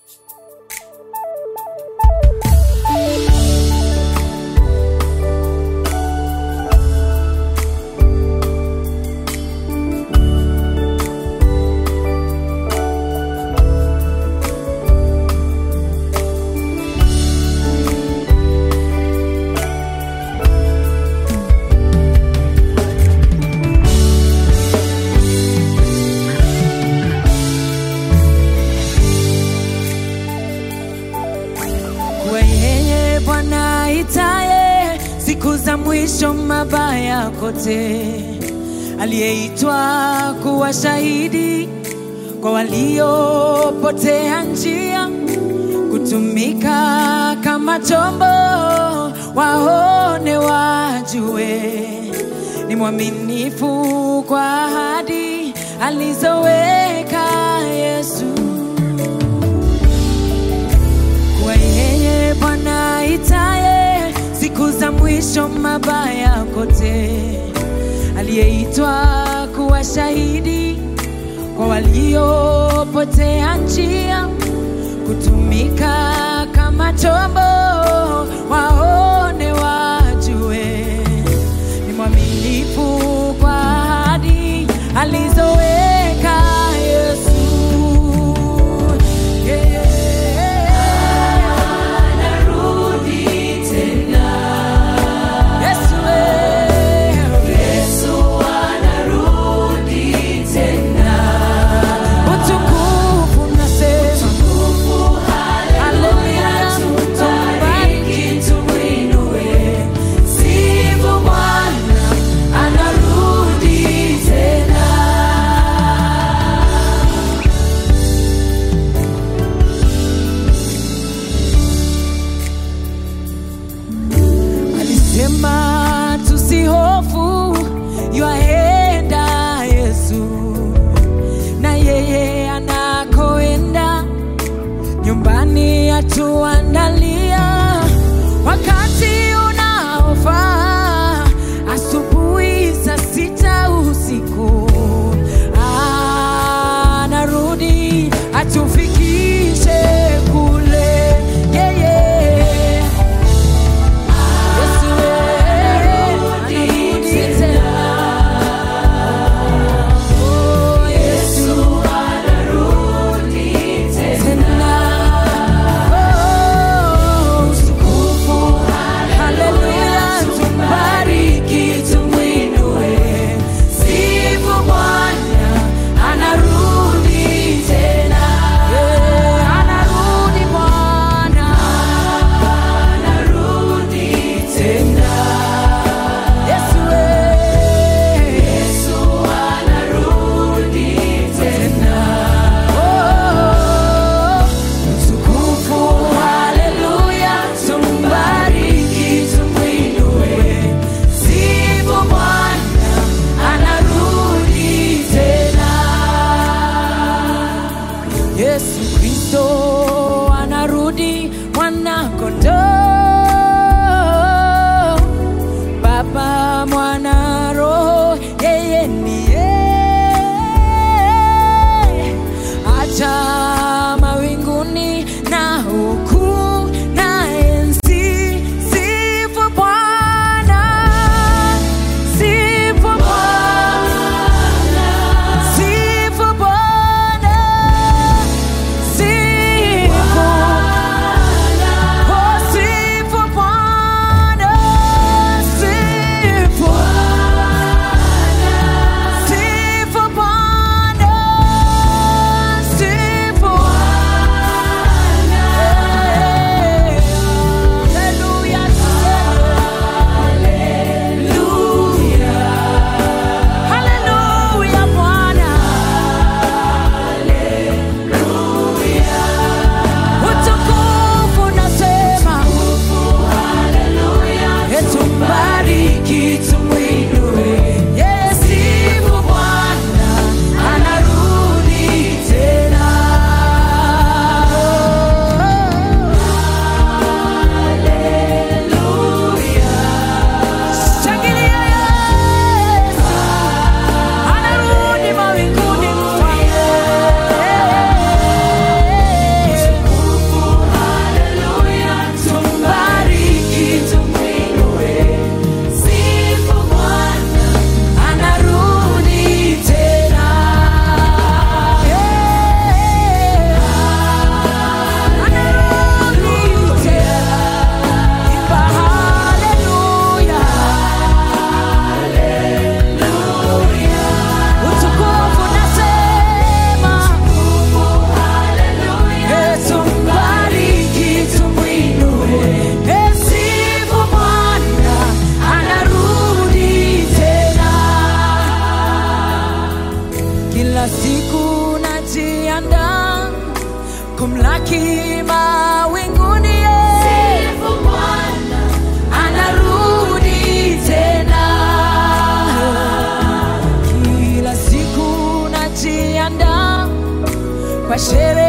kwa yeye Bwana aitaye siku za mwisho mabaya kote, aliyeitwa kuwa shahidi kwa waliopotea njia, kutumika kama chombo, waone wajue, ni mwaminifu kwa ahadi alizoweka Yesu kwa yeye Bwana aitaye siku za mwisho mabaya kote, aliyeitwa kuwa shahidi kwa waliopotea njia, kutumika kama chombo, waone wajue, ni mwaminifu kwa ahadi alizoweka Yesu. Yeah. Yesu, eh. Utukufu nasema. Haleluya, tumbariki, tumwinue. Sifu Bwana, anarudi tena. Alisema tusihofu, yuaenda Yesu, na yeye anakoenda nyumbani atuandalia wakati unaofaa, asubuhi saa sita usiku anarudi atufikishe kule yeye Yesu anarudi tena. Oh, Yesu tena. Oh, utukufu. Haleluya, tumbariki, tumwinue. Sifu Bwana, anarudi tena. Yeah, anarudi Bwana. tena. Yesu, eh. tena. Oh, utukufu, haleluya, tumbariki, tumwinue. Sifu Bwana, anarudi tena. Yesu Kristo anarudi mwana kondoo Baba, Mwana, Roho, yeye ndiye acha mawinguni na huku na enzi. Sifu Bwana, sifu Bwana, sifu Bwana, sifu Oh, sifu anabaki mawinguni Sifu Bwana, anarudi tena kila siku najiandaa kwa sherehe